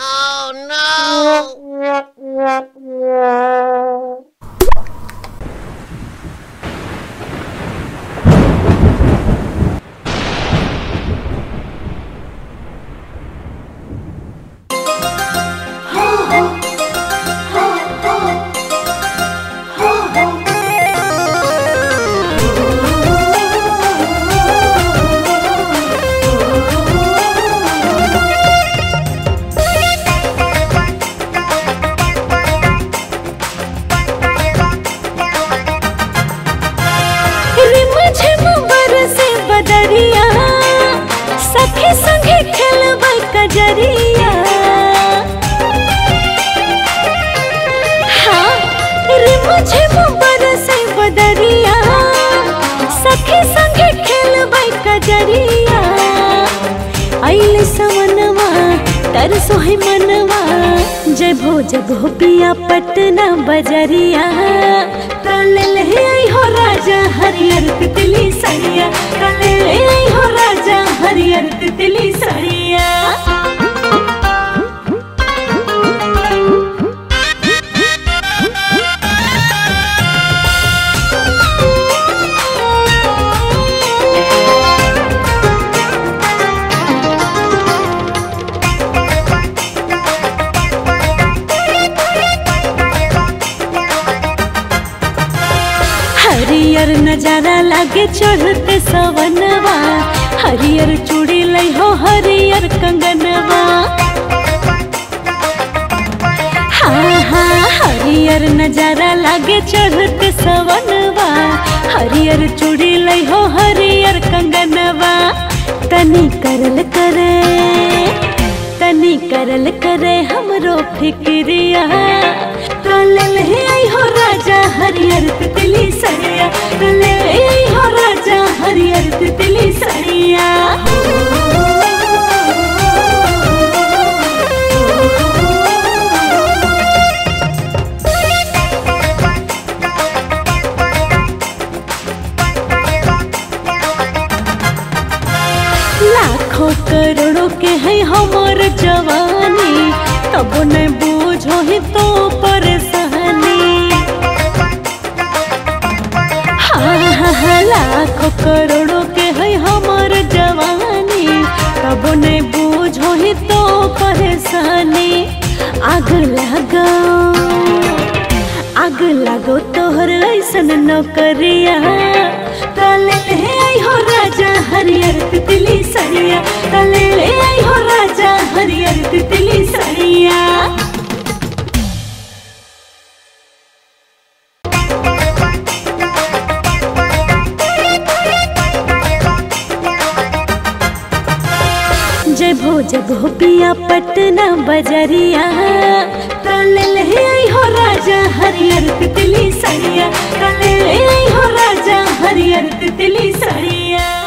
रिम झिम बरसे बदरिया सखी संगे खेलब कजरिया हाँ रिम झिम बरसे बदरिया सखी संगे खेलब कजरिया आइल सवनवा तरसो है मनवा जय भो जब हो पिया पटना बजरिया काले ले आई हो राजा हरियर तितली सरिया काले ले आई हो राजा हरियर तितली सरिया हरियर नजारा लागे चढ़ते सवनवा हरियर चूड़ी लई हो हरियर कंगनवा हाँ हाँ हरियर नजारा लागे चढ़ते सवनवा हरियर चूड़ी लई हो हरियर कंगनवा तनी करल करे तनी करल करे हमरो फिक्रिया काले ले आई हो राजा हरियर तितली सरिया काले ले आई हो राजा हरियर तितली सरिया लाखों करोड़ों के है हमर जवानी तब न बूझो ही तो परेशानी हाँ हाँ हाँ लाखों करोड़ों के है हमर जवानी तब न बूझो ही तो परेशानी आग लगो आग लगो तोहर ऐसन नौकरिया काले ले आई हो राजा हरियर तितली सरिया काले ले आई हो राजा हरियर तितली सरिया जय भो जब हो पिया पटना बजरिया काले ले आई हो राजा हरियर तितली सरिया काले ले आई हो राजा हरियर तितली सरिया